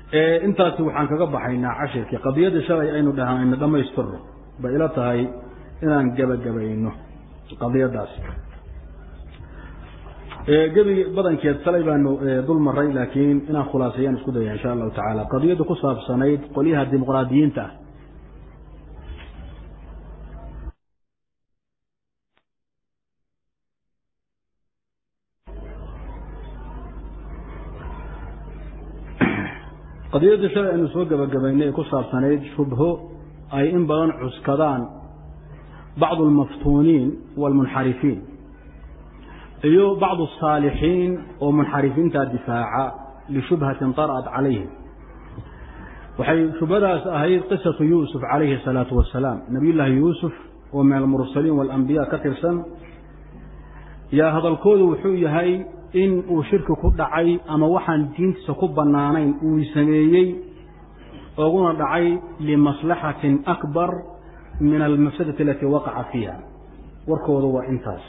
intaasi waxaan kaga baxaynaa cashirkii qadiyadii shalay aynu dhahaayno dhamaystirno bay ila tahay inaan gebagabayno qadiyadaasi gebi badankeed salay baanu dul maray laakiin inaan khulaaseeyaan isku daya insha allahu tacaala qadiyadda ku saabsanayd qolyaha dimuqraadiyiinta ah qadiyadda shalay aynu soo gebagabaynay ee ku saabsanayd shubho ay in badan cuskadaan bacdu almaftuuniin waalmunxarifiin iyo bacdu asaalixiin oo munxarifiinta difaaca lishubhatin tar'at calayhim waxay shubhadaas ahayd qisatu yuusuf calayhi asalaatu wasalaam nabiyullaahi yuusuf oo min almursaliin waalambiya ka tirsan yaa hadalkoodu wuxuu yahay in uu shirki ku dhacay ama waxaan diintiisa ku bannaanayn uu sameeyey oguna dhacay limaslaxatin akbar min almafsadati alatii waqaca fiiha warkoodu waa intaas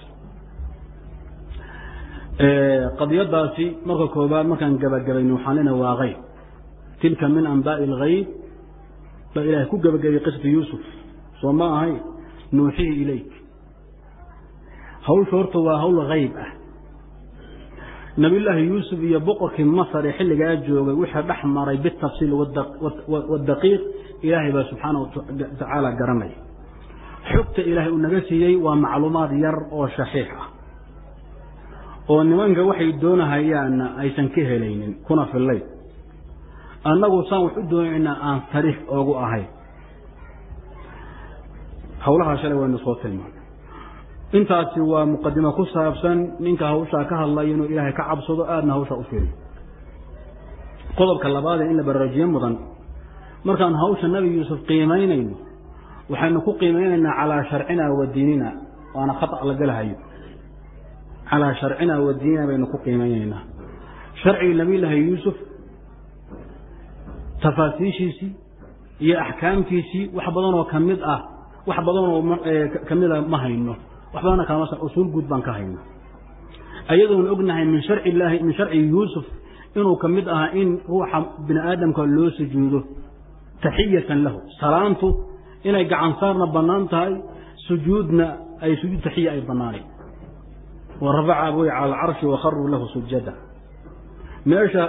qadiyadaasi marka koobaad markaan gabagabayno waxaan lena waa hayb tilka min anbaa'i alghayb baa ilaahay ku gabagabay qisatu yuusuf soo ma ahay nuuxihi ilayk hawsha horta waa hawl hayb ah nabiyullaahi yuusuf iyo boqorkii masar ee xilligaa joogay wixii dhex maray bitafsiil wadaqiiq ilaahay baa subxaana watacaala garanaya xogta ilaahay uu naga siiyey waa macluumaad yar oo shaxiix ah oo nimanka waxay doonahayaanna aysan ka helaynin kuna fillayn annagu saan wax u doonaynaa aan sariix oogu ahayn hawlahaa shalay waynu soo tilmaanay intaasi waa muqadimo ku saabsan ninka hawshaa ka hadlaya inuu ilaahay ka cabsado aadna hawshaa u fiiriyo qodobka labaadee in la baraajiye mudan markaan hawsha nabi yuusuf qiimaynayno waxaynu ku qiimaynaynaa calaa sharcina wa diinina waana khata la galahayo calaa sharcina wa diinina baynu ku qiimaynaynaa sharcigii nabiyullaahi yuusuf tafaasiishiisii iyo axkaamtiisii wax badanoo ka mid ah wax badanoo kamida ma hayno wax badana kalama usuul guud baan ka hayna ayadoon ognahay min sharci illaahi min sharci yuusuf inuu ka mid ahaa in ruuxa bini aadamka loo sujuudo taxiyatan lahu salaantu inay gacansaarna bannaan tahay sujuudna ay sujuud taxiya ay bannaanayn wa rafaca abوy cala alcarshi wakharuu lahu sujada meesha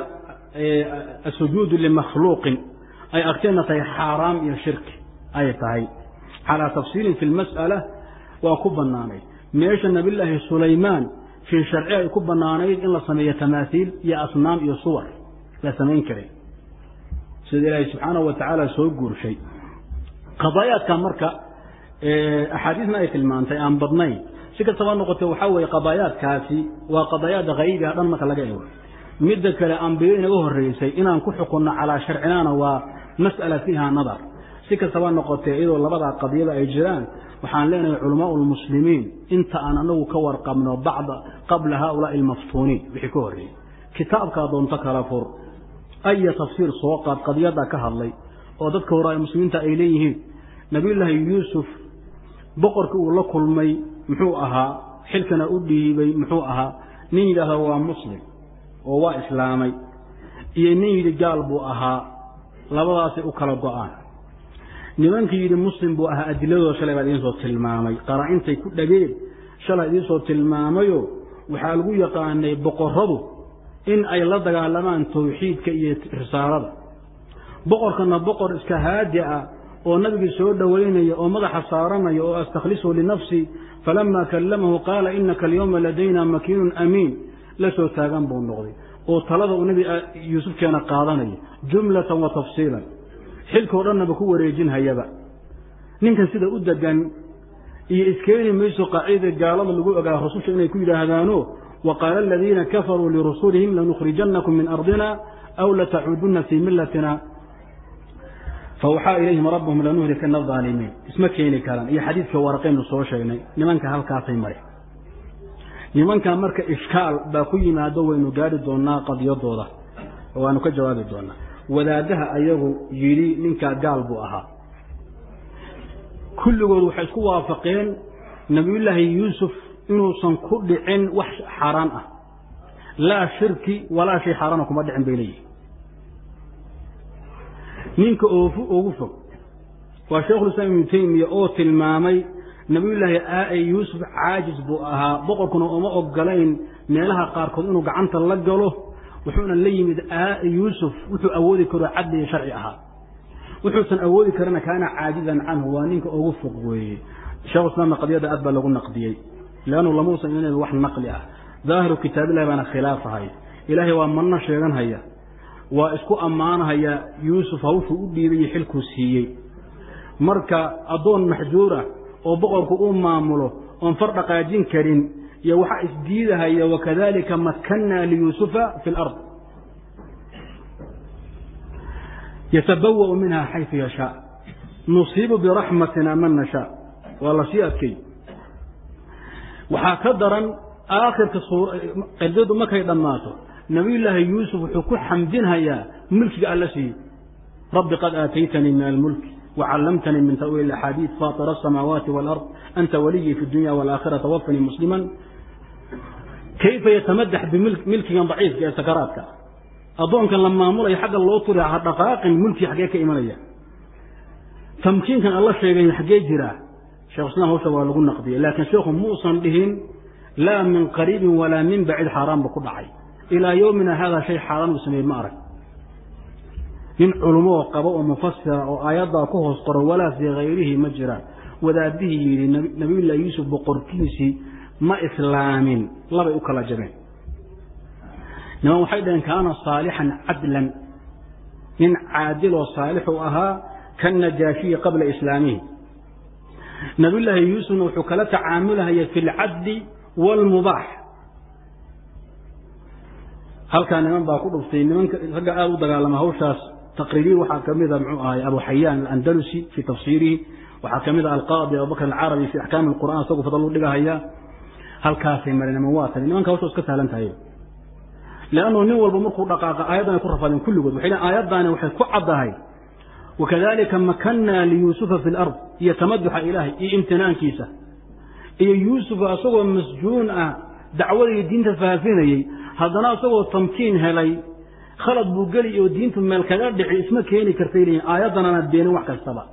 asujuudu limakhluuqin ay agteenna tahay xaaraam iyo shirki ay tahay calaa tafsiilin fi lmas'ala waa ku bannaanayd meesha nabiyullaahi sulaymaan fii sharci ay ku bannaanayd in la sameeyo tamaasiil iyo asnaam iyo suwar la samayn karay sida ilaahay subxaanahu wa tacaala soo guurshay qadaayaadka marka axaadiisna ay tilmaantay aan badnayn si kastaba noqotee waxaa weeye qadaayaadkaasi waa qadaayaada haybiha dhan marka laga ego midda kale ambiyo inaga horreysay inaan ku xukunno calaa sharcinaana waa mas'ala fiiha nadar si kastaba noqotee iyadoo labadaa qadiyada ay jiraan waxaan leenahay culamaau lmuslimiin inta aan anagu ka warqabno bacda qabla haaulaai almaftuuniin wixii ka horreeyey kitaabkaa doonto kala fur aya tafsiir soo qaad qadiyadda ka hadlay oo dadka hore muslimiinta ay leeyihiin nabiyullaahi yuusuf boqorkii uu la kulmay muxuu ahaa xilkana u dhiibay muxuu ahaa nin yidhaahda waa muslim oo waa islaamay iyo nin yidhi gaal buu ahaa labadaasay u kala go-aan nimankii yidhi muslim buu ahaa adiladooda shalay baa idiin soo tilmaamay qaraa-intay ku dhageen shalay idiin soo tilmaamayo waxaa lagu yaqaanay boqorradu in ay la dagaalamaan tawxiidka iyo risaalada boqorkana boqor iska haadi ah oo nabigii soo dhowaynaya oo madaxa saaranaya oo astakhlisu linafsii falamaa kallamahu qaala inaka alyawma ladayna makiinun amiin la soo taagan buu noqday oo talada uu nebi yuusufkeena qaadanaya jumlatan wa tafsiilan xilkao dhannaba ku wareejinhayaba ninkan sida u degan iyo iskeeni mayso qaacidada gaalada lagu ogaa rususha inay ku yidhaahdaano wa qaala aladiina kafaruu lirusulihim lanukhrijannakum min ardina aw latacuudunna fii millatina fawxaa ilayhim rabbuhum lanuhlikana aalimiin isma keeni karaan iyo xadiidka waraqaynu soo sheegnay nimanka halkaasay mare nimankan marka ishkaal baa ku yimaado waynu gaari doonaa qadiyadooda waanu ka jawaabi doonaa wadaadaha ayagu yidhi ninkaa gaal buu ahaa kulligood waxay isku waafaqeen nabiyullaahi yuusuf inuusan ku dhicin wax xaaraan ah laa shirki walaa shay xaaraana kuma dhicin bay leeyihin ninka oofu ugu fog waa sheikhulislaam ibnu taymiya oo tilmaamay nabiyullaahi aa yuusuf caajis buu ahaa boqorkuna uma ogolayn meelaha qaarkood inuu gacanta la galo wuxuuna la yimid aa yuusuf wuxuu awoodi karo cadli iyo sharci ahaa wuxuusan awoodi karana kaana caajizan canhu waa ninka ugu fog weeye shekhuislaamna qadiyada aad baa lagu naqdiyey leannu lamuusan inan wax naqli ah daahiru kitaabillahi baana khilaafahay ilaahay waa manno sheeganhaya waa isku ammaanhaya yuusuf hawshuu u dhiibay iyo xilkuu siiyey marka addoon maxjuura oo boqorku uu maamulo oon far dhaqaajin karin iyo waxaa isdiidahaya wakadalika makkannaa liyuusufa fi lard yatabawa'u minha xaysu yashaa nusiibu biraxmatina man nashaa waa la sii adkay waxaa ka daran aakhirka qadadu markay dhammaato nabiyullaahi yuusuf wuxuu ku xamdinhayaa mulkiga alla siiyey rabbi qad aataytanii min almulki وcلمتني من تأويل الأحاadيث فاطر السماaواaت والأرض أنت وليي في الدuنيا والآkخرة توفني مسلما kayfa yتمدح bmilkigan ضaciifka ee sakراatka adoonkan la maamulaya xagga loo turi dhaqaaqin mulki xaggee ka imanaya tamkiinkan alla sheegay xaggee jira shekh islam hawsha waa lagu naqdiyay laakiin sheekhu muusan dhihin laa min qariibin walaa min bacid xaaraan ba ku dhacay ilaa yowmina hada shay xaaraan uu sameeyey ma arag nin culmo oo qabo oo mufasira oo aayaddaa ku hoos qoro walaa fii hayrihi ma jiraan wadaadihii yidhi nabiyullahi yuusuf boqorkiisii ma islaamin labay u kala jabeen niman waxay dhaheen kaana saalixan cadlan nin caadiloo saalixu ahaa kannajaashiyi qabla islaamihi nabiyullaahi yuusufna wuxuu kala tacaamulahaya fi lcadli waalmubaax halkaa niman baa ku dhuftay nimanka ragga aada u dagaalama hawshaas taqriiriyi waxaa ka mida muxuu ahay abu xayaan alandalusi fii tafsiirihi waxaa ka mid a alqaadi abubakr alcarabi fi axkaami alqur'an isagu fadal u dhigahaya halkaasay mareen niman waa tageen nimanka hawsha iska sahlan tahay leannu nin walba markuu dhaqaaqa aayaddan ay ku rafadeen kulligood waxay leeyn aayaddaani waxay ku caddahay wakadalika makannaa liyuusufa fi lard iyo tamaduxa ilaahay iyo imtinaankiisa iyo yuusufa isagoo masjuun ah dacwadii diinta faafinayey haddana isagoo tamkiin helay khalad buu geli oo diintu meel kaga dhici isma keeni kartay leeyihin aayaddanana beenin wax kastaba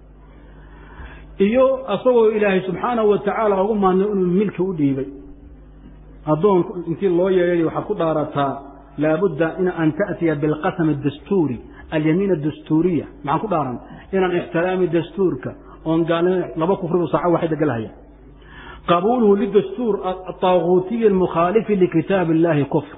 iyo isagoo ilaahay subxaanahu wa tacaala ugu maadnay inuu milki u dhiibay addoon intii loo yeehay waxaad ku dhaarataa laabudda in an ta'tiya bilqasam adastuuri alyamiin adastuuriya maxaan ku dhaaran inaan ixtiraami dastuurka oon gaalnimo laba kufribu saaco waxay degalahaya qabuuluhu lidastuur ataaguutiyi almukhaalifi likitaab illahi kufr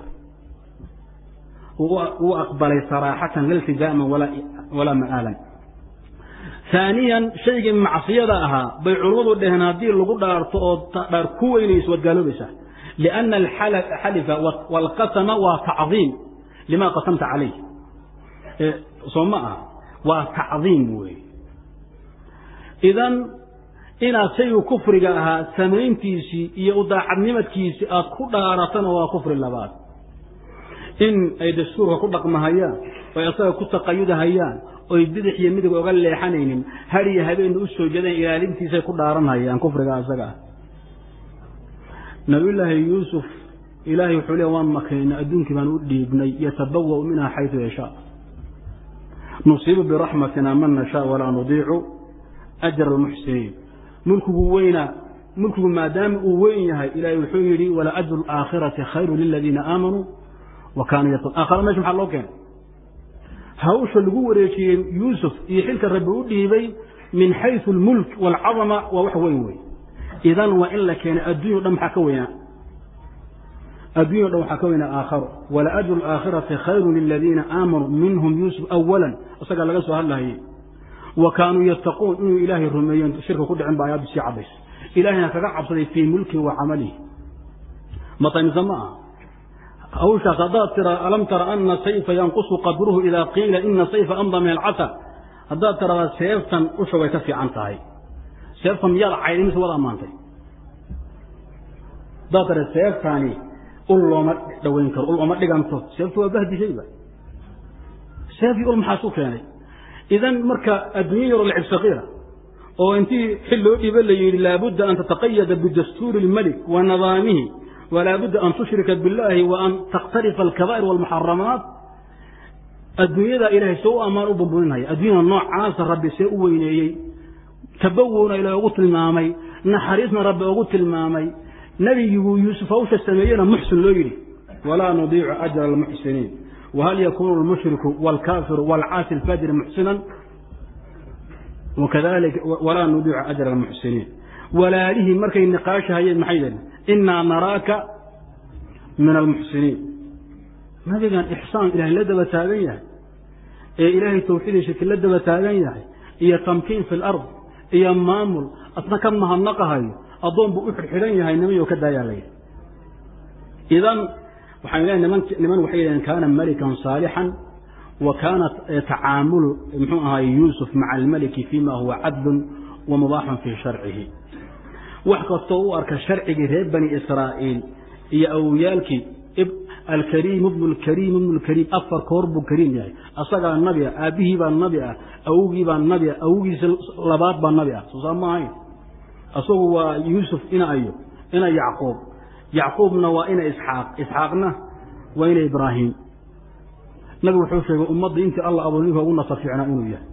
wuu aqbalay saraaxatan laltizaaman walaa ma'aalan haaniyan shaygii macsiyada ahaa bay culummadu dhaheen haddii lagu dhaarto oo dhaar ku weynayso waad gaaloobaysaa lianna alxalifa waalqasama waa tacdiim lima qasamta calayh soo ma aha waa tacdiim weeye idan inaad shaygu kufriga ahaa samayntiisii iyo udaacadnimadkiisii aad ku dhaaratana waa kufri labaad in ay dastuurka ku dhaqmahayaan oy asaga ku taqayudahayaan oy bidix iyo midig oga leexanaynin har iyo habeenna u soo jeedaan ilaalintiisay ku dhaaranhayaan kufriga asaga ah nabiyullaahi yuusuf ilaahay wuxuu le waan makaynay adduunkii baan u dhiibnay yatabawa'u minha xaysu yashaa nusiibu biraxmatina man nashaa walaa nudiicu ajra almuxsiniin mulkigu weynaa mulkigu maadaama uu weyn yahay ilaahay wuxuu yidhi wala ajru alaakhirati khayru liladiina aamanuu wa kaanuu yattaqun aakhara mesha maxaa loo keenay hawsha lagu wareejiyey yuusuf iyo xilka rabbi u dhiibay min xaysu almulk waalcadama waa wax weyn wey idan waa in la keenay addunya o dhan maxaa ka weynaa addunya o dhan waxaa ka weynaa aakharo wala ajru alaakhirati khayru liladiina aamanuu minhum yuusuf awalan isagaa laga soo hadlahayey wa kaanuu yattaquun inuu ilaahay rumeeyen shirka ku dhicin ba ayaaddu sii caddays ilaahayna kaga cabsaday fii mulkihi wa camalihi mataymise ma aha hawshaas haddaad tira alam tara ana sayfa yanqusu qadruhu idaa qiila ina sayfa amda min alcasa haddaad tiradaa seeftan usha way ka fiican tahay seeftan miyaad cayday mise waad ammaantay haddaad tira seeftaani ul looma dhaweyn karo ul ooma dhiganto seeftu waa bahdishayba seefii ul maxaas u keenay idan marka adduunya yaro lacib sakiira oo intii xil loo dhiiba la yidhi laabudda an tataqayada bidastuuri اlmelik wa nidaamihi walaa budda an tushrika biاllahi wa an takhtarifa alkabaa'ir wاlmuxaramaat adduunyada ilaahay see u ammaan u bumbuninhaya adduunyada noocaasa rabbi see u weyneeyey tabawowna ilaahay ugu tilmaamay naxariisna rabbi ugu tilmaamay nebiguu yuusuf hawsha sameeyena muxsin loo yidhi walaa nudiicu ajra almuxsiniin whal yakunu lmushriku wاlkaafiru wاlcaasi اlfajri muxsinan wakadalika walaa nudiicu ajra almuxsiniin walaalihii markay niqaashahayeen maxay yidhahdeen inaa naraaka min almuxsiniin nabigan ixsaan ilahay la daba taagan yahay ee ilaahay tawxiidii shirki la daba taagan yahay iyo tamkiin fi lard iyo maamul asna ka mahadnaqahayo addoon buu u xidxidhan yahay nimayo ka daayaa layidhi idan waxaan leehay niman niman waxay yidhahdeen kaana malikan saalixan wa kaana tacaamulu muxuu ahaay yuusuf maca almaliki fima huwa cadlun wa mubaaxun fii sharcihi wax kastoo u arka sharcigii reer bani israa'iil iyo awowyaalkii alkariim ibnu lkariim ibnu lkariim afar koor buu kariim yahay asagaa nabi ah aabbihii baa nabi ah awogii baa nabi ah awogiisa labaad baa nabi ah soosaa ma ahayn asagu waa yuusuf ina ayo ina yacquub yacquubna waa ina isxaaq isxaaqna waa ina ibraahim nabigu wuxuu sheegay ummadda intii alla abuur ninka ugu nasar fiicnaa inuu yahay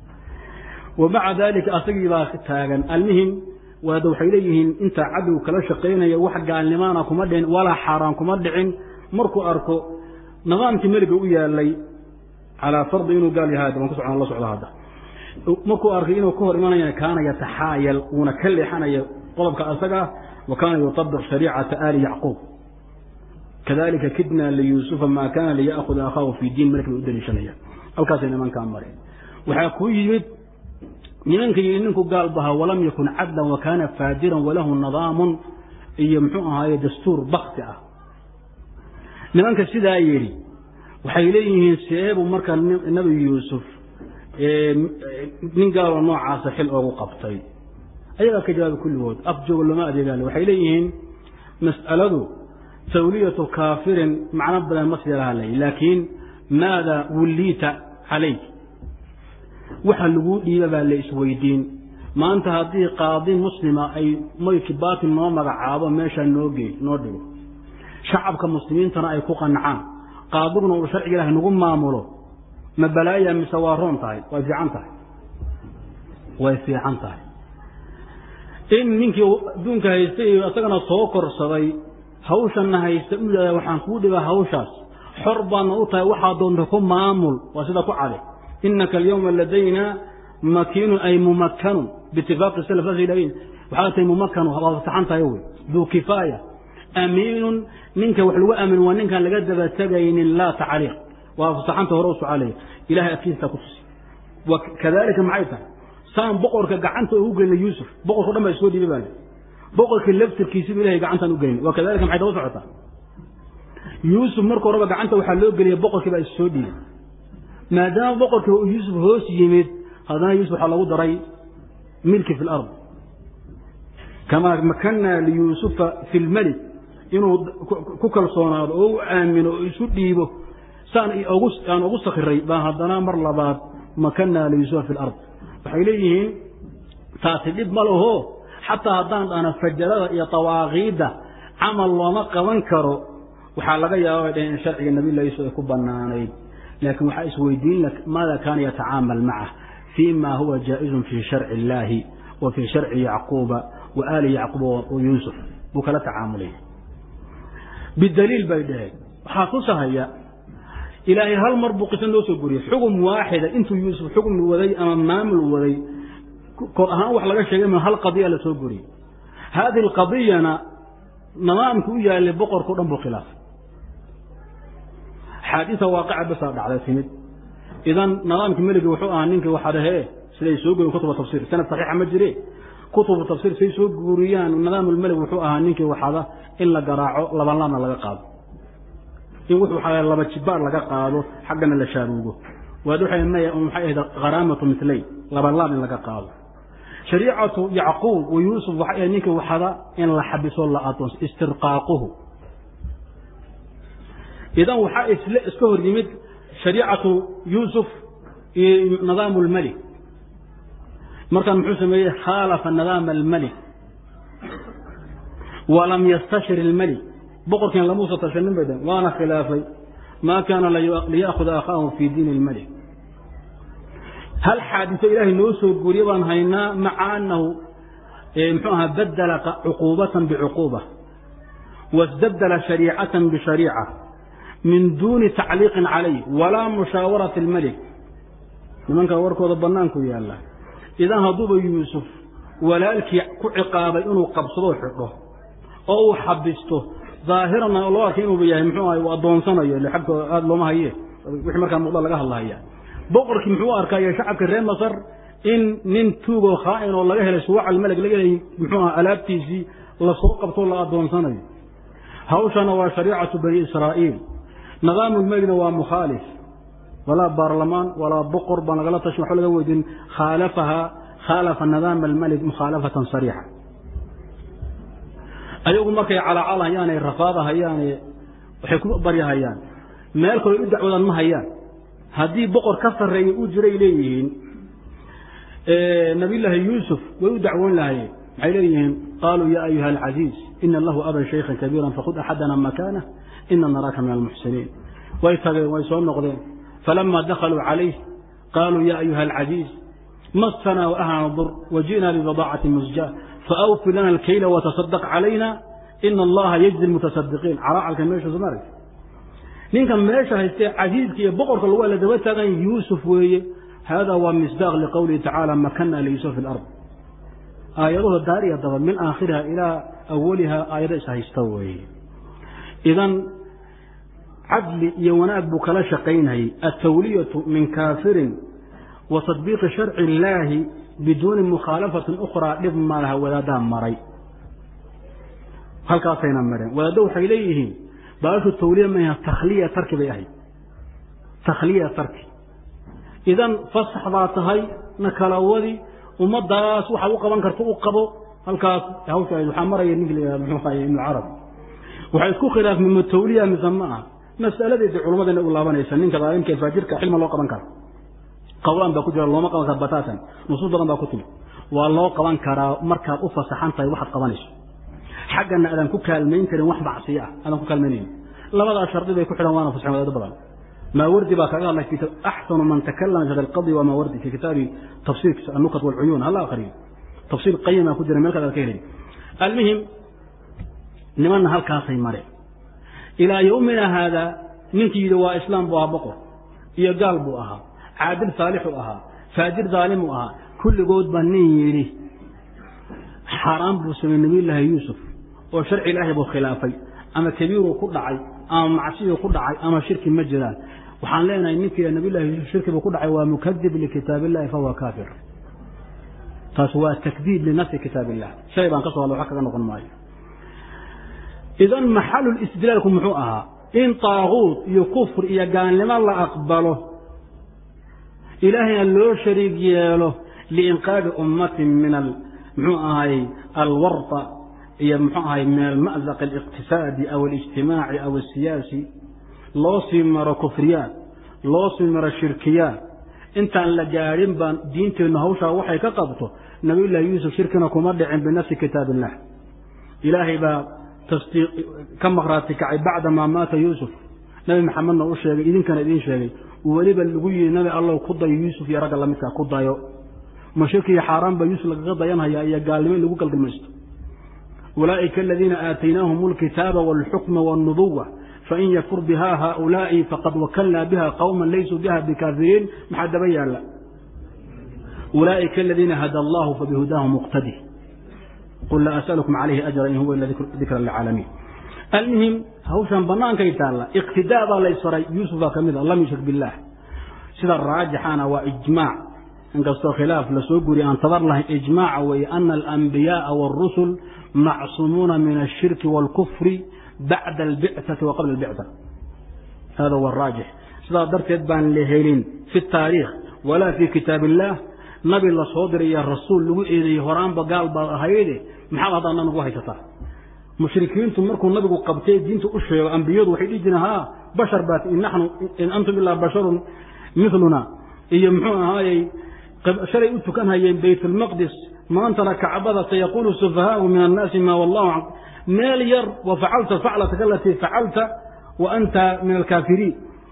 wa maca daalika asagii baa taagan almihim waada waxay leeyihiin intaa cadow kala shaqaynaya wax gaalnimaana kuma dhicin walaa xaaraan kuma dhicin markuu arko nidaamkii meliga u yaalay calaa fardi inuu gaal yahay waan ku socon la socda hadda markuu arkay inuu ka hor imanaya kaana yataxaayal uuna ka leexanaya qodobka asaga wa kaana yutabiq shariicata aali yacquub kadalika kidna liyuusufa maa kaana liya'huda akhaahu fi diin malk bay u daliishanayaan halkaasay nimankaa mareen waxaa ku yimid nimanka yidhi ninku gaal baha walam yakun cadlan wa kaana faajiran walahu nidaamun iyo muxuu ahaaye dastuur bakti ah nimanka sidaa yidhi waxay leeyihiin seebu marka nebi yuusuf nin gaaloo noocaasa xil oogu qabtay ayagaa ka jawaabay kulligood af jooga looma adeegaale waxay leeyihiin mas'aladu tawliyatu kaafirin macno badan ma sii lahalay laakiin maada wulliita calayk waxa laguu dhiiba baa la isweydiin maanta haddii qaadi muslima ay mayki baatil noo magacaabo meeshaa noo geey noo dhigo shacabka muslimiintana ay ku qancaan qaadiguna uu sharciga ilahay nagu maamulo ma balaaya mise waa roon tahay way fiican tahay way fiican tahay in ninkii adduunka haystay iyo isagana soo korsaday hawshanna haysta u yidhahda waxaan kuu dhibaa hawshaas xor baadna u tahay waxaa doonta ku maamul waa sida ku cade inaka alyawma ladayna makiinun ay mumakkanun biitifaaqi salaf saas yidhahdeen waxaa tahay mumakkanu waa fasaxan tahay wey duu kifaaya amiinun ninka wax lagu aamin waa ninkaan laga daba tegaynin laa tacliiq waa fasaxanta hore u socaalaya ilahay adkiistaa ku tusi kadalika maxay tahay saan boqorka gacanta ugu gelina yuusuf boqorka o dhan baa isoo dhiibay baa boqorka laftirkiisiba ilahay gacantaan u gelin waa kadalika maxay daba socotaa yuusuf marka horeba gacanta waxaa loo geliyay boqorkii baa issoo dhiibay maadaama boqorkii uu yuusuf hoos yimid haddana yuusuf waxaa lagu daray milki fi lard kamaa makanna liyuusufa fi lmelik inuu ku kalsoonaado oo u aamino oo isu dhiibo saan aan ugu sakiray baa haddana mar labaad makanna liyuusufa fi lard waxay leeyihiin taasi dhib ma laho xataa haddaan dhahna fajarada iyo tawaaqiidda camal looma qaban karo waxaa laga yaaba bay dhaheen in sharciga nabilah yuusuf ay ku banaanayd laakiin waxaa isweydiin maada kaana yatacaamal macah fii ma huwa jaa'izun fii sharci illaahi wa fii sharci yacquuba wa aali yacquuba wa yuusuf buu kala tacaamulay bidaliil bay dhaheen waxaa tusahaya ilaahay hal mar buu qiso noo soo goriyey xugum waaxida intuu yuusuf xugum waday ama maamul waday kor ahaan wax laga sheegay ma hal qadiya la soo goriyey haadihi alqadiyana nidaamka u yaalay boqorkao dhan buu khilaafay xaadisa waaqica basaa dhacday timid idan nidaamka meligi wuxuu ahaa ninkii waxaa dhahee siday soo goyen kutuba tafsir sanad saxiixa ma jire kutubu tafsir say soo guuriyaan nidaam ulmelig wuxuu ahaa ninkii waxada in la garaaco labanlaabna laga qaado in wuxuu waxaa laba jibaar laga qaado xaggana la shaaruugo waad waxay maya maxay ahayd kharaamatu mitlayn labanlaab in laga qaado shariicatu yacquub wa yuusuf waxay ahayd ninkii waxada in la xabiso la adoonso istirqaaquhu idan waxaa isle iska hor yimid shariicatu yuusuf iyo nidaamu lmelik markaan muxuu sameeyey khaalafa nidaama almelik walam yastashir ilmelik boqorkiin lamuusa tashanin bay dhaheen waana khilaafay maa kaana liya'khuda akhaahu fii diini ilmalik hal xaadiso ilaahay noo soo guuriye baan haynaa maca annahu muxuu ahaa badala cuquubatan bicuquuba wastabdala shariicatan bishariica min duuni tacliiqin calayh walaa musaawarati almelik nimanka warkooda bannaanku yaalla idan hadduuba yuusuf walaalkii ku ciqaabay inuu qabsadoo xidho oo uu xabisto daahirana loo arkay inuuba yahay muxuu ahay uu addoonsanayo ile xagtooda aada looma haye wixii markaa muuqda laga hadlahaya boqorkii muxuu arkaya shacabka reer masar in nin tuugoo khaa'in oo laga helay suwac almeleg laga helay muxuu aha alaabtiisii lasoo qabtoo la addoonsanayo hawshana waa shariicatu bani israa'iil nidaamu lmeligna waa mukhaalif walaa baarlamaan walaa boqor baan lagala tashin waxba laga weydin khaalafaha khaalafa nidaama almelig mukhaalafatan sariixa ayagu markay calacalhayaan ay rafaadahayaane waxay ku baryahayaan meel kaloo u dacwadaan ma hayaan haddii boqor ka sarreeya u jiray leeyihiin nabiyllaahi yuusuf way u dacwoon lahayeen maxay leeyihiin qaaluu ya ayuha alcaziiz ina lahu aban shaykhan kabiiran fakhud axadana makaanah ina naraaka min almuxsiniin way tageen way soo noqdeen falama dakhaluu calayh qaaluu ya ayuha alcaziiz masana waahlana dur waji'na bibadaacati musjaa faawfi lana alkayla watasadaq calayna ina allaha yajzi lmutasadiqiin calaacalka meesha somaarg ninkan meesha haystee casiiska iyo boqorka lagu ala daba taagan yuusuf weeye hada waa misdaaq liqowlihi tacaala makana liyusuf fi lard aayadaho daariya daba min aakhiriha ilaa awaliha aayado is haysta weeye idan cadli iyo wanaag buu kala shaqaynayay altawliyatu min kaafirin wa tadbiiqi sharci illaahi biduuni mukhaalafatin ukhraa dhib ma laha wadaaddaa maray halkaasayna mareen wadaaddo waxay leeyihiin baashu tawliya maha takhliya tarki bay ahayd takhliya tarki idan fasax baa tahay na kala wadi ummaddaas waxaad u qaban karta u qabo halkaas hawsha waxaa maraya ninki la muxuu ahay ibnu carabi waxay isku khilaafmeen ma tawliya mise ma ah masaladeedii culummadana u laabanaysa ninka daalimka ee faajirka xilma loo qaban kara qawlaan baa ku jira looma qaban kara bataatan nusuus badan baa ku timi waa loo qaban karaa markaad u fasaxan tahay waxaad qabanayso xaggana aadan ku kaalmayn karin wax macsiyo ah aadan ku kaalmaynayn labadaa shardi bay ku xidhan waana fasaxen wadaado badan maawardi baa kaga hadlay axsanu man takalama fi alqadi waa maawardi fi kitaabi tafsiirkiisa annukat walcuyuun hala akriyo tafsiir qayima ku jira meel kaad ka helay almuhim nimanna halkaasay mareen ilaa yowmina haada ninkii yidhi waa islaam buu ahaa boqor iyo gaal buu ahaa caadil saalixu ahaa faajir daalimu ahaa kulligood baa nin yidhi xaaraan buu samey nabiyullaahi yuusuf oo sharci ilaahay buu khilaafay ama kabiiruu ku dhacay ama macsiyuu ku dhacay ama shirki ma jiraan waxaan leenahay ninkii nabiyullahi yuusuf shirki buu ku dhacay waa mukadib likitaab illahi fahuwa kaafir taas waa takdiib linafsi kitaab illah shalay baan ka soo hadla wax kaga noqon maayo idan maxalu istidlaalku muxuu ahaa in taaguut iyo kufr iyo gaalnimo la aqbalo ilaahayna loo shariig yeelo liinqaadi ummatin min muxuu ahay alwarta iyo muxuu ahay min alma'zaq aliqtisaadi aw alijtimaaci aw asiyaasi loo sii maro kufriyaad loo sii maro shirkiyaad intaan la gaadhin baan diinteennu hawshaa waxay ka qabto nabiyullaahi yuusuf shirkina kuma dhicin binafsi kitaab illah ilaahay baa tasdiiq ka maqraati kacay bacda maa maata yuusuf nabi maxamedna u sheegay idinkana idiin sheegay weliba lagu yidhi nabi allow ku dayo yuusuf iyo ragga lamidkaa ku dayo ma shirki iyo xaaraan baa yuusuf lagaga dayanhayaa iyo gaalnimo in lagu galgamaysto ulaa'ika aladiina aataynaahum alkitaaba waalxukma waalnubuwa fain yakfur biha haaulaa'i faqad wakalnaa biha qawman laysuu biha bikaafiriin maxaa daba yaalla ulaa'ika aladiina hada allahu fabihudaahu muqtadi qul laa asalukum calayhi ajra in huwa ila dikra lilcaalamiin almuhim hawshan bannaankay taalla iqtidaa baa laysfaray yuusuf baa ka mid a lam yushrik billaah sida raajixana waa ijmaac inkastoo khilaaf lasoo guriya aan tabar lahayn ijmaaca weeye ana alambiyaaa wاlrusul macsuumuuna min ashirki wاlkufri bacda albicati wa qabla albicta hada huwa araajix sidaa darteed baan la helin fi taariikh walaa fi kitaab illah nabi la soo diray iyo rasuul lagu eedeeyey horaanba gaal baad ahayde maxaad haddaana nagu haysataa mushrikiintu markuu nabigu qabtay diinta u sheego ambiyadu waxay dhihi jireen ha bashar baat in naxnu in antum ilaa basharun miluna iyo muxuu ahaayey shalay u tukan hayeen bayt lmaqdis maantana kacbada sayaquulu sufahaau min annaasi ma wallahu meel yar wa facalta faclataka alatii facalta wa anta min alkaafiriin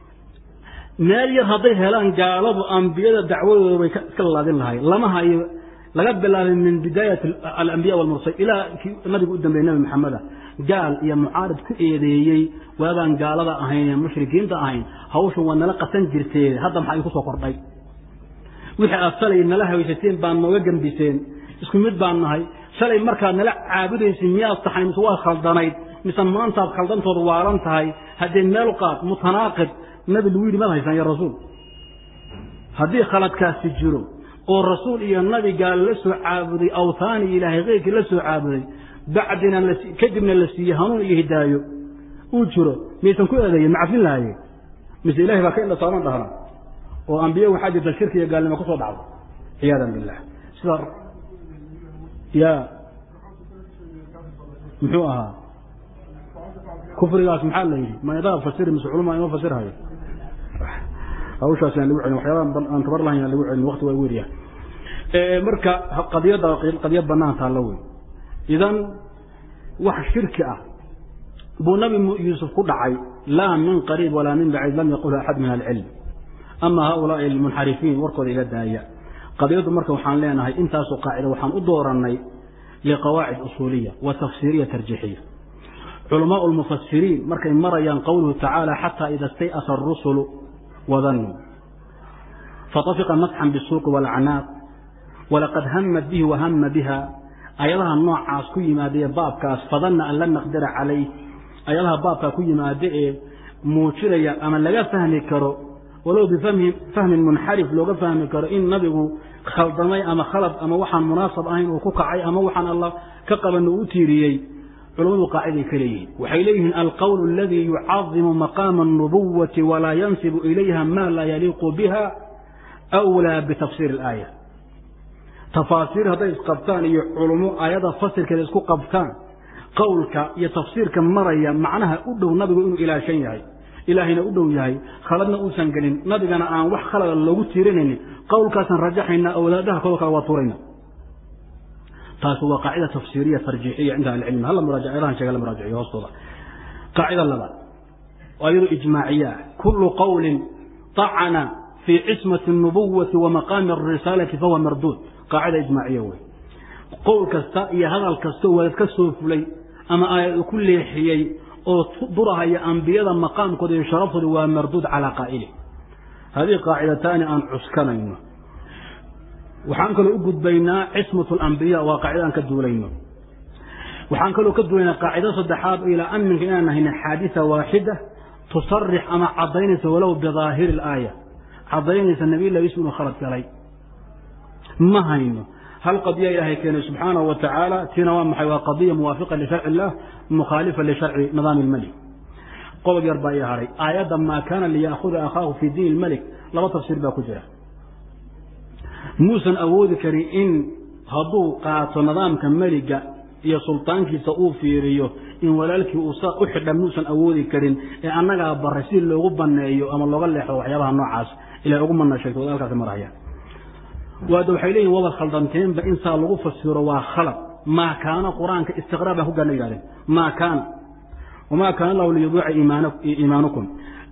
meel yar hadday helaan gaaladu ambiyada dacwadooda bay iska lalaadin lahay lama hayo laga bilaabay min bidaayat alambiya walmursal ilaa kii nabiga u dambeeyey nabi maxameda gaal iyo mucaarid ku eedeeyey waabaan gaalada ahayn ee mushrikiinta ahayn hawshan waa nala qasan jirtee hadda maxaa idinku soo kordhay wixii aad shalay nala haysateen baan nooga gembiseen isku mid baan nahay shalay markaad nala caabudaysa miyaad tahay mise waa khaldanayd mise maantaad khaldantooda waalan tahay haddee meel qaad mutanaaqid nabi lagu yidhi maad haysaan ya rasuul haddii khaladkaasi jiro oo rasuul iyo nabi gaal la soo caabuday awthaani ilaahay keyrkii la soo caabuday bacdina kadibna la siiyey hanuun iyo hidaayo uu jiro miyaysan ku eedeeyeen macafin lahaye mise ilahay baa ka indhasaaban dhahna oo ambiye waxaa jirta shirki iyo gaalnimo kusoo dhacdo ciyaadan billah sida ya muxuu ahaa kufrigaas maxaa la yidhi maydaa fasiri mise culuma inoo fasirhayo hawshaas aan lagu celin waxyaabaha aan tabar lahayn aan lagu celin waqti waa weryahay marka qadiyadda qadiya banaan taalla wey idan wax shirki ah buu nabi yuusuf ku dhacay laa min qariib walaa min baciid lam yaqulha axad min alcilm ama haulaai almunxarifiin warkooda iga daaya qadiyaddu marka waxaan leenahay intaasoo qaacida waxaan u doorannay liqawaacid usuuliya wa tafsiiriya tarjiixiya culamaau lmufasiriin markay marayaan qowluhu tacaala xataa ida stay'asa arusulu wadanuu fatafiqa masxan bisuuqi waalacnaaq walaqad hamat bihi wahama biha ayadaha noocaas ku yimaadaee baabkaas fadanna an lan naqdira calayh ayadaha baabkaa ku yimaada ee muujinaya ama laga fahmi karo walow bifahmin munxarif looga fahmi karo in nabigu khaldamay ama khalad ama waxaan munaasab ahayn uu ku kacay ama waxaan allah ka qaban uu u tiiriyey culamadu qaaciday ka leeyihiin waxay leeyihiin alqowl aladii yucadimu maqaama الnubuwati walaa yansibu ilayha ma laa yaliiqu biha أwlىa bitafsiir اlaaya tafaasiir hadday isqabtaan iyo culummo aayada fasirkeeda isku qabtaan qowlka iyo tafsiirka maraya macnaha u dhow nabigu inuu ilaashan yahay ilaahayna u dhow yahay khaladna uusan gelin nabigana aan wax khalada loogu tiirinaynin qowlkaasaan rajaxayna awlaadaha kodo kale waa tuurayna taasi waa qaacida tafsiiriya tarjiixiya cinda ahlicilmi halla muraajacadahan sheega la muraajaciyo hoostooda qaacida labaad oo iyadu ijmaaciya ah kullu qowlin طacana fii cismati الnubuwati wa maqaami الrisaalati fahuwa marduud qaacida ijmaaciya wey qowl kasta iyo hadal kastao waalad ka soo fulay ama aayad ku leexiyey oo durahaya ambiyada maqaamkooda iyo sharaftooda waa marduud calaa qaa'ili hadihi qaacidataani aan cuskanayno waxaan kaloo u gudbaynaa cismat alambiya waa qaacida aan ka duulayno waxaan kaloo ka duulaynaa qaacido saddexaad oo ilaa aminka inaan nahayna xaadisa waaxida tusarix ama caddaynaysa walow bidaahiri alaaya caddaynaysa nabiyllah yuusuf inuu khalad galay ma hayno hal qadiya ilaahay keenay subxaanahu wa tacaala tiina waa maxay waa qadiya muwaafiqa lisharci illah mukhaalifa lisharci nidaami ilmelik qodob yar baa ii haray aayadda maa kaana liya'khuda akhaahu fii diin ilmelik laba tafsiir baa ku jira muusan awoodi karin in hadduu qaato nidaamka meliga iyo sultaankiisa uu fiiriyo in walaalkii uu saa u xidha muusan awoodi karin ee annagaa baray si loogu banneeyo ama looga leexdo waxyaabaha noocaas ilahay ugu mana sheegto walaalkaasi maraya waada waxay leeyihin waba khaldanteenba in saa lagu fasiro waa khalad maa kaana qur-aanka istiqraa baan ku gaana yidhahdeen maa kaana wamaa kaana allahu liyudiica iimaanukum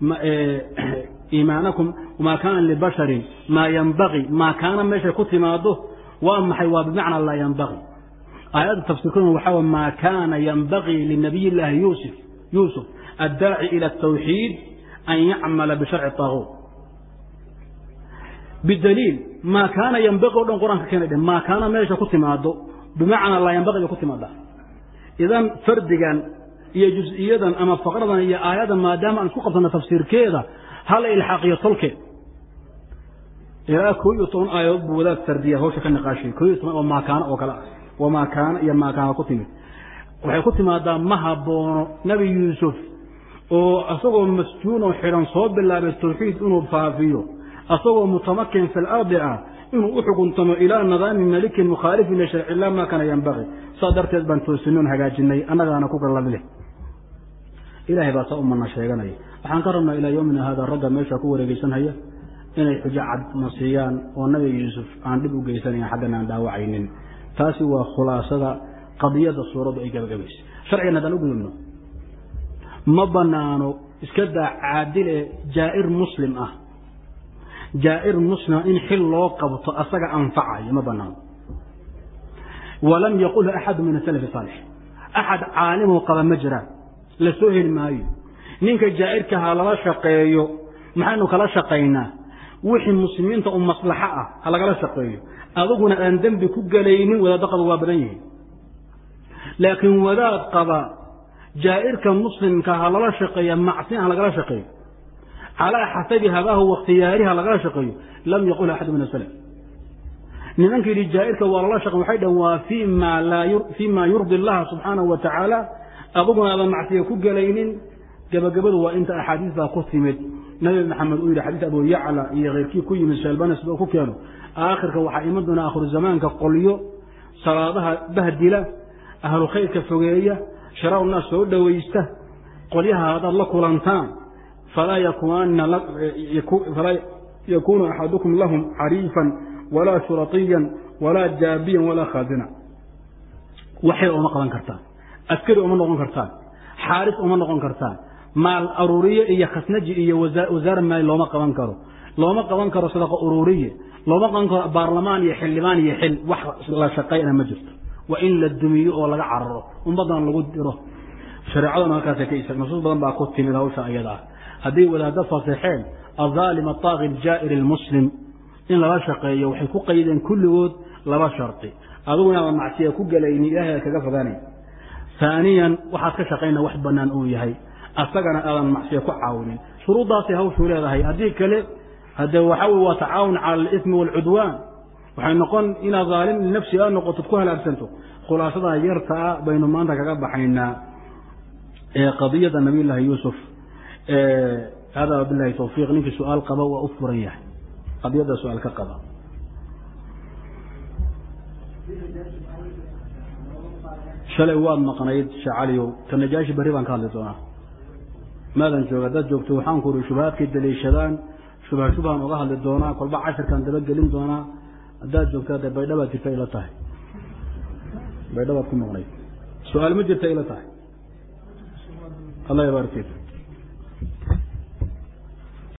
iimaanakum wamaa kaana libasharin maa yanbagii maa kaana meeshay ku timaado waa maxay waa bimacna laa yanbagii aayadda tafsiirkuna waxaa wa maa kaana yanbagii linabiy illaahi yuusuf yuusuf addaaci ila atawxiid an yacmala bisharci taaguut bidaliil maa kaana yanbaqi o dhan qur-aanka keena dhe maa kaana meesha ku timaado bimacnaa laa yanbaqi bay ku timaadaa idan fardigan iyo jus-iyadan ama faqradan iyo aayadan maadaama aan isku qabsano tafsiirkeeda hala ilxaaqiyo tolkeed ilaa koo iyo toban aayadood buu wadaad sardiya hawsha ka niqaashay koo iyo toban oo maakaano oo kale ah oo maakaano iyo maakaano ku timid waxay ku timaadaa ma haboono nebi yuusuf oo isagoo masjuunoo xidhan soo bilaabay tawxiid inuu faafiyo asagoo mutamakin fi lardi ah inuu u xukuntamo ilaa nidaami malikin mukhaalifin lisharci illah maa kana yanbaqi saa darteed baan toosinoon hagaajinay annagaana ku galladleh ilahay baa saa u mana sheeganaya waxaan ka rabnaa ilaa yowmina haada ragga meesha ku wareegeysanhaya inay xujo cad na siiyaan oo nabi yuusuf aan dhib u geysanayn xaggana aan dhaawacaynin taasi waa khulaasada qadiyadda suuraddu ay gabagabaysay sharcigan haddaan u gudubno ma banaano iska daa caadil ee jaa'ir muslim ah jaa'ir muslima in xil loo qabto asaga anfacayo ma banaano walam yaqulhu axadu min asalafi saalix axad caalimoo qaba ma jiraan la soo heli maayo ninka jaa'irka ha lala shaqeeyo maxaynu kala shaqaynaa wixii muslimiinta u maslaxo ah ha lagala shaqeeyo aduguna aan dembi ku gelaynin wadaaddo qaba waa badan yihiin laakiin wadaad qaba jaa'irka muslimka ha lala shaqeeya macsin ha lagala shaqeeyo calaa xasabi habaahu wakhtiyaarihi ha lagala shaqeeyo lam yaqul axadu min asalaf nimanka yidhi jaa'irka waa lala shaqeyn waxay dhahen waa fii ma laa fii ma yurdi allaha subxaanahu wa tacaala aduguna aadan macsiya ku gelaynin gabagabadu waa inta axaadiis baa ku timid nabi maxamed uu yidhi xadiis abu yacla iyo keyrkii ku yimid sheelbanas ba ku keeno aakhirka waxaa iman doona aakhiru zamaanka qolyo salaadaha bahdila ahlu khayrka fogeeya sharaau naas soo dhowaysta qolyaha haddaad la kulantaan falaa yakuunu axadukum lahum xariifan walaa shuratiyan walaa jaabiyan walaa khaazina waxyar uma qaban kartaan askari uma noqon kartaan xaaris uma noqon kartaan maal aruuriye iyo khasnaji iyo wasaara maali looma qaban karo looma qaban karo sadaqa ururiye looma qaban karo baarlamaan iyo xildhibaan iyo xil wax la shaqayna ma jirto waa in la dumiyo oo laga cararo ummaddan lagu diro shareecaduna halkaasay ka isa nusuus badan baa ku timid hawsha ayada ah haddii wadaaddo fasaxeen azaalim ataaqi aljaa'ir almuslim in lala shaqeeyo waxay ku qaydeen kulligood laba shardi adugu inaada macsiya ku gelayni ilahay kaga fogaanay haaniyan waxaad ka shaqayna wax bannaan uu yahay asagana aadan macsiya ku caawinin shuruuddaasay hawshuu leedahay haddii kale hade waxa wey waa tacaawun cala alismi waalcudwaan waxay noqon inaad haalim linafsi aa noqotod ku halaagsanto khulaasadaa yartaa baynu maanta kaga baxaynaa qadiyada nabiy llaahi yuusuf hada wabilahi tawfiiq ninkii su-aal qaba waa u furan yahay qadiyadda su-aal ka qaba shalay waad maqnayd shee caliyow ta najaashi berri baan ka hadli doonaa maadan jooga haddaad joogto waxaan ku uri shubahaadkay daliishadaan shubha shubhaan uga hadli doonaa kolba cashirkaan dabagelin doonaa haddaad joogto hadde baydhabaad jirta ila tahay baydhabaad ku maqnayd su-aal ma jirta ila tahay allah yabaarik fiik